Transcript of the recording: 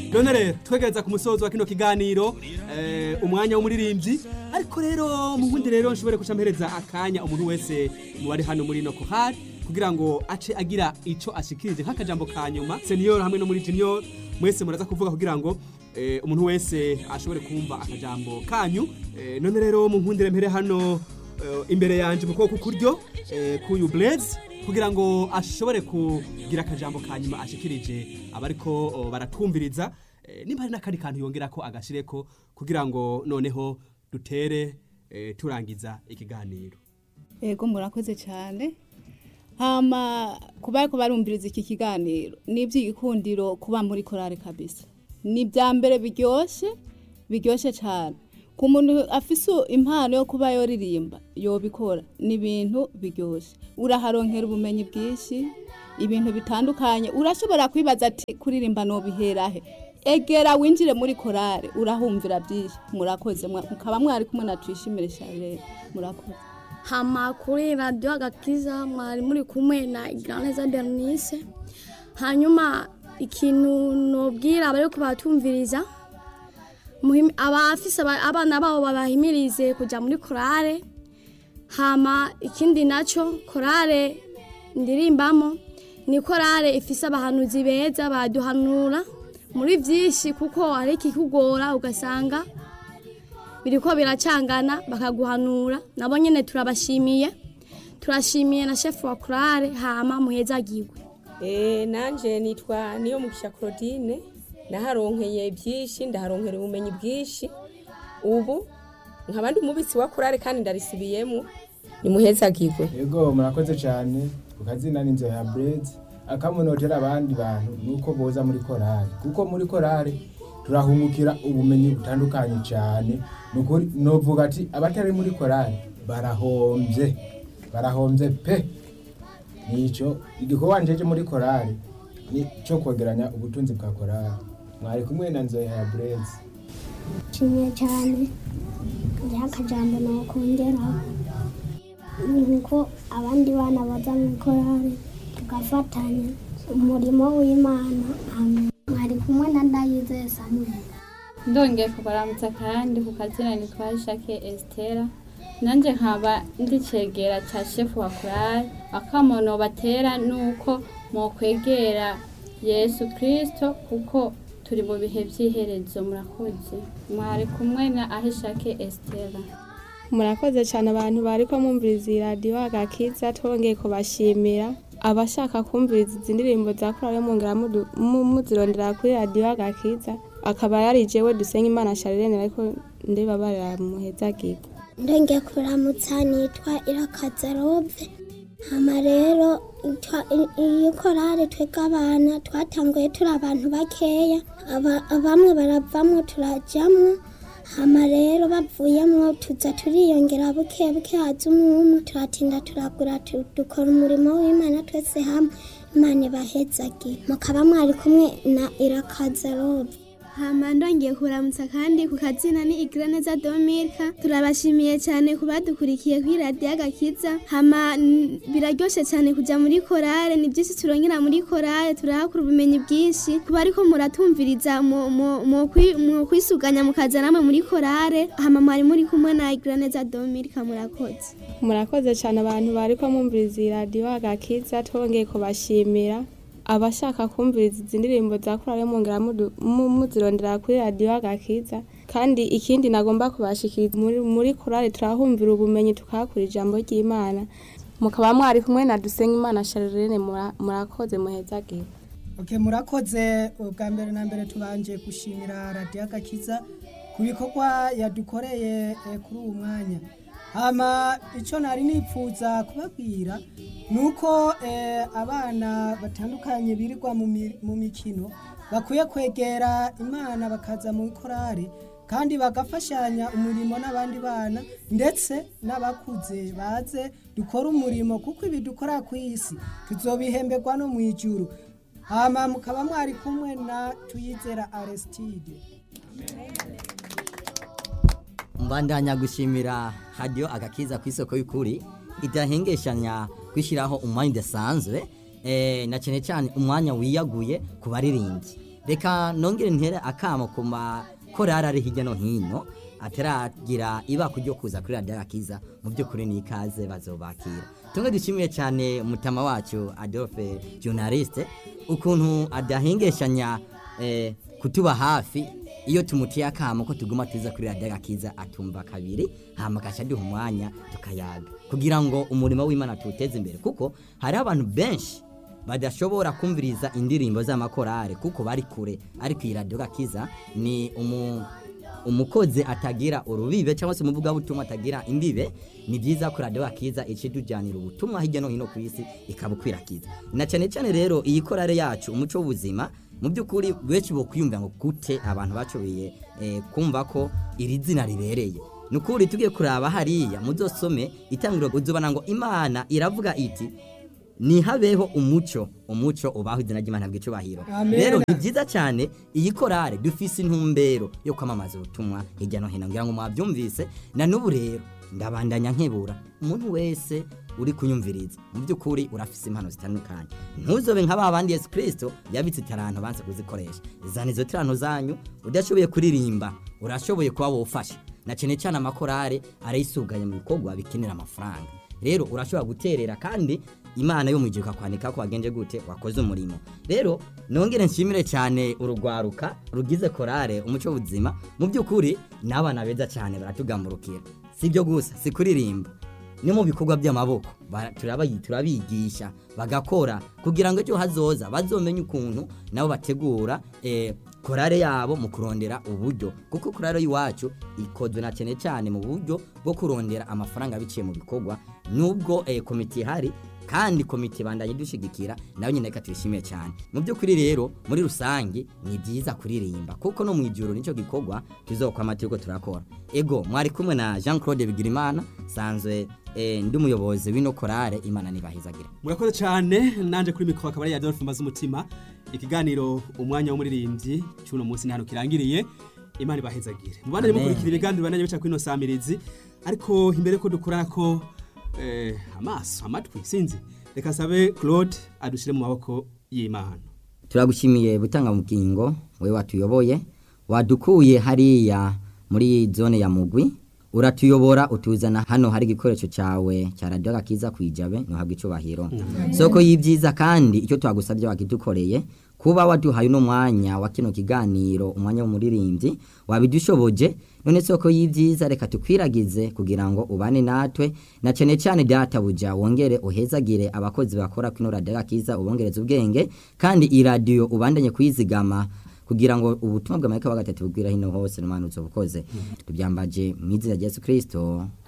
none rero twegereza ku musozo wa kino kiganiro eh, umwanya w'umuririmbyi ariko rero mu bundi rero nshobore guca mpereza akanya umuntu wese mu bari hano muri no kohari kugira ngo ace agira ico ashikirije nk'akajambo ka nyuma senior hamwe no muri junior mwese muraza kuvuga kugira ngo eh, umuntu wese ashobore kumva akajambo kanyu eh, none rero mu nkundire mpere hano eh, imbere yanje mu kuboko kuryo eh, kuyu blaze kugira ngo ashobore kugira akajambo ka nyuma ashikirije abariko oh, baratwumviriza eh, nimba hari n'akandi kantu yongera ko agashireko kugira ngo noneho dutere eh, turangiza ikiganiro Ego murakoze cyane hama kuba ariko barumviriza iki kiganiro ni iby'igikundiro kuba muri korale kabisa ni ibya mbere biryoshye biryoshye cyane ku muntu afise impano yo kuba yoririmba yobikora ni ibintu biryoshye uraharonkera ubumenyi bwinshi ibintu bitandukanye urashobora kwibaza ati kuririmba nobiherahe egera winjire muri korale urahumvira byinshi murakoze mwa- mukaba mwari kumwe na tuyishimire Charles murakoze hama kuri radiyo agakiza mwari muri kumwe na igiraneza bernice hanyuma ikintu nobwira abari kubatumviriza muhim- abafise aba- abana babo babahimirize kujya muri korale hama ikindi nacyo korale ndirimbamo ni korale ifise abahanuzi beza baduhanura muri byinshi kuko hari ikikugora ugasanga biriko biracangana bakaguhanura nabo nyene turabashimiye turashimiye na shefu wa korale hama muhezagirwe Eh, nanje nitwa niyo mugisha Claudine naharonkeye byinshi ndaharonkera ubumenyi bwinshi ubu nkaba ndi umubitsi wa kurare kandi ndarisibiyemo nimuhezagirwe yego murakoze cyane ku kazina n'inzu ya burezi akamunotera abandi bantu nuko boza muri korari kuko muri korari turahungukira ubumenyi butandukanye cyane nukuri novuga ati abatari muri korari barahombye barahombye pe nico igikorwa njeje muri korari ni cyo kwegeranya ubutunzi bwa korari mwari kumwe na nzoya ya burezi nshimiye cyane hariho akajambo nakongeraho ni uko abandi bana baza mu korari tugafatanya umurimo w'imana amen mwari kumwe na ndayizeye samuel ndongeye kubaramutsa kandi ku kazina nitwa shake esitera nanjye nkaba ndi cegera cya shefu wa korali akamono batera nuko mwokwegera yesu kirisito kuko turi mu bihe by'iherezo murakoze mwari kumwe na ahishake esitera murakoze cyane abantu bari ko mwumviriza iyi radiyo agakiza twongeye kubashimira abashaka kumviriza izi ndirimbo za korali mwongera mudu- mu- muzirondera kuri radiyo agakiza akaba yari jewe dusenga imana sharirene ariko ndibabarira muhezagirwa ndongeye kuramutsa nitwa irakaza rove hama rero twa- i- iyi korari twebwe abana twatanguye turi abantu bakeya aba- bamwe baravamwo turajamwo hama rero bavuyemwo tuza turiyongera buke buke haza umwumwe turatinda turagura tu- dukora umurimo w'imana twese hamwe imana ibahezagire mukaba mwari kumwe na irakaza rove hama ndongeye kuramutsa kandi ku kazina ni igiraneza domirika turabashimiye cyane ku badukurikiye kuri radiyo agakiza hama n- biraryoshe cyane kujya muri korale ni byinshi turongera muri korale turahakura ubumenyi bwinshi kuba ariko muratumviriza mu- mu- mu kwi- mu kwisuganya mukaza namwe muri korale hama mwari muri kumwe na igiraneza domirika murakoze murakoze cyane abantu bari ko mwumviriza iyi radiyo agakiza twongeye kubashimira abashaka kumviriza izi ndirimbo za korali mwongera mudu- mu- muzirondera kuri radiyo agakiza kandi ikindi nagomba kubashikiriza muri, muri korali turahumvira ubumenyi tukahakura ijambo ry'imana mukaba mwari kumwe na dusenga imana sharirene mura- murakoze muhezagire Okay, murakoze ubwa mbere na mbere tubanje gushimira radiyo agakiza ku bikorwa yadukoreye eh, kuri uwo mwanya hama icyo nari nipfuza kubabwira ni uko eh, abana batandukanye birirwa mu mi- mu mikino bakwiye kwegera imana bakaza mu korari kandi bagafashanya umurimo n'abandi bana ndetse n'abakuze baze dukora umurimo kuko ibi dukora ku isi tuzobihemberwa no mu ijuru hama mukaba mwari kumwe na tuyizera aristide mbandanya gushimira hadiyo agakiza ku isoko y'ukuri idahengeshanya kwishyiraho umwanya udasanzwe eh, na cyane cyane umwanya wiyaguye ku baririmbyi reka nongere ntere akamo ku makorari ari hirya no hino ataragira ibako ryo kuza kuri radiyo agakiza mu by'ukuri ni ikaze bazobakira tumwe dushimiye cyane umutama wacu adolphe journaliste ukuntu adahengeshanya eh, kutuba hafi iyo tumutiye akamo ko tuguma tuza kuri radiyo agakiza atumva kabiri hama agaca aduha umwanya tukayaga kugira ngo umurimo w'imana tuwuteze imbere kuko hariho abantu benshi badashobora kumviriza indirimbo z'amakorale kuko bari kure ariko iyi radiyo gakiza ni umu umukozi atagira urubibe cyangwa se umuvugabutumwa atagira imbibe ni byiza ko radiyo gakiza ica itujyanira ubutumwa hirya no hino ku isi ikabukwirakwiza na cyane cyane rero iyi korale yacu umuco w'ubuzima mu by'ukuri benshi bo kwiyumvira ngo gute abantu bacoboye eh, kumva ko iri zina ribereye ni ukuri tugiye kuraba hariya muzosome itangiriro uzobana ngo imana iravuga iti nihabeho umuco umuco ubaho izina ry'imana bw'icubahiro Amen. rero ni byiza cyane iyi korale dufise intumbero yo kwamamaza ubutumwa hirya no hino ngira ngo mwabyumvise na n'ubu rero ndabandanya nkebura umuntu wese uri kunyumviriza mu by'ukuri urafise impano zitandukanye ntuzobe nka ba bandi yesu kirisito yabitse itaranto banze kuzikoresha zana izo tirano zanyu udashoboye kuririmba urashoboye kuba wofasha na cyane cyane amakorale arayisuganya mu bikorwa bikenera amafaranga rero urashobora guterera kandi imana yo mu gihe ukakwandika ko wagenje gute wakoze umurimo rero nongere nshimire cyane urugwaruka rugize korale umuco w'ubuzima mu by'ukuri n'abana beza cyane baratugamburukira si ibyo gusa si kuririmba ni mu bikorwa by'amaboko bara- turabayi- turabigisha bagakora kugira ngo ejo hazoza bazomenye ukuntu nabo bategura eh, korale yabo mu kurondera uburyo kuko korale y'iwacu ikozwe na cyane cyane mu buryo bwo kurondera amafaranga biciye mu bikorwa nubwo eh, komite ihari kandi komite bandanye dushigikira nawe nyine reka tuyishimiye cyane mu by'ukuri rero muri rusange ni byiza kuririmba kuko no mu ijuru nicyo gikorwa tuzokwama turiko turakora ego mwari kumwe na jean claude bigirimana sanzwe eh, ndi umuyobozi w'ino korale imana nibahizagire murakoze cyane nanje kuri mikoro akaba ari Adolphe mbaza umutima ikiganiro umwanya w'umuririmbyi cy'uno munsi ni hano kirangiriye imana ibahezagire mubandanye Amen. mukurikira ibiganiro bandanye bica kuri ino samirizi ariko imbere ko dukora ko eh, amaso amatwi sinzi reka nsabe claude adushire mu maboko y'imana turagushimiye butanga mugingo we watuyoboye wadukuye hariya muri zone ya mugwi uratuyobora utuzana hano hari igikoresho cyawe cya radiyo gakiza kwijabe ntuhabwe icubahiro soko y'ibyiza kandi icyo twagusabye wakidukoreye kuba waduhaye uno mwanya wa kino kiganiro umwanya w'umuririmbyi wabidushoboje none soko y'ibyiza reka tukwiragize kugira ngo ubane natwe na cyane cyane databuja wongere uhezagire abakozi bakora kino radiyo gakiza ubongereza ubwenge kandi iyi radiyo ubandanye kuyizigama kugira ngo ubutumwa bwa marayika wa gatatu bugwira hino hose n'umwana uzobukoze tubyambaje mu izina rya yesu kirisito